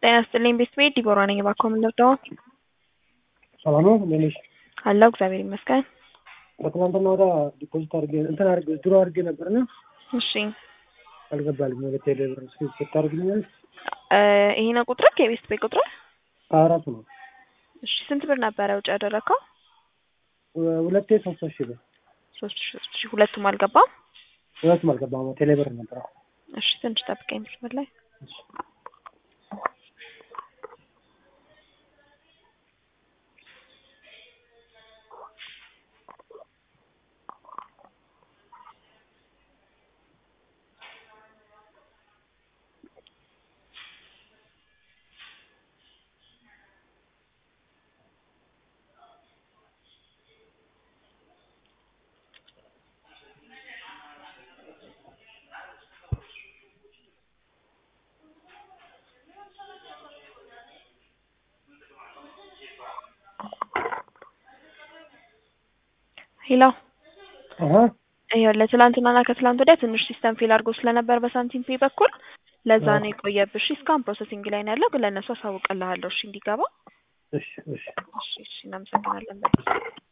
ጤና ይስጥልኝ ቤተሰቤ ዲቦራ ነኝ። እባክዎ ምን ልርዳዎ? ሰላም ነው እንዴት ነሽ? አለሁ እግዚአብሔር ይመስገን። ከትናንትና ወዲያ ዲፖዚት አድርጌ እንትን አድርጌ ድሮ አድርጌ ነበርና እሺ አልገባልኝም። ወደ ቴሌ ብር እስኪ ስታደርግልኛለሽ? እ ይሄ ነው ቁጥርህ? የቤት ቤት ቁጥርህ? አራቱ ነው እሺ ስንት ብር ነበረ ውጭ ያደረግከው? ሁ- ሁለቴ ሶስት ሺህ ብር ሶስት ሺ ሶስት ሺ ሁለቱም አልገባም? ሁለቱም አልገባም። ቴሌ ብር ነበር። እሺ ትንሽ ጠብቀኝ መስመር ላይ ሄሎ አሀ ይኸውልህ ትላንትናና ከትላንት ወዲያ ትንሽ ሲስተም ፌል አድርጎ ስለነበር በሳንቲም ፔ በኩል ለዛ ነው የቆየብሽ። እሺ እስካሁን ፕሮሰሲንግ ላይ ነው ያለው፣ ግን ለእነሱ አሳውቅልሃለሁ እሺ እንዲገባ። እሺ እሺ እሺ እሺ እናመሰግናለን በጣም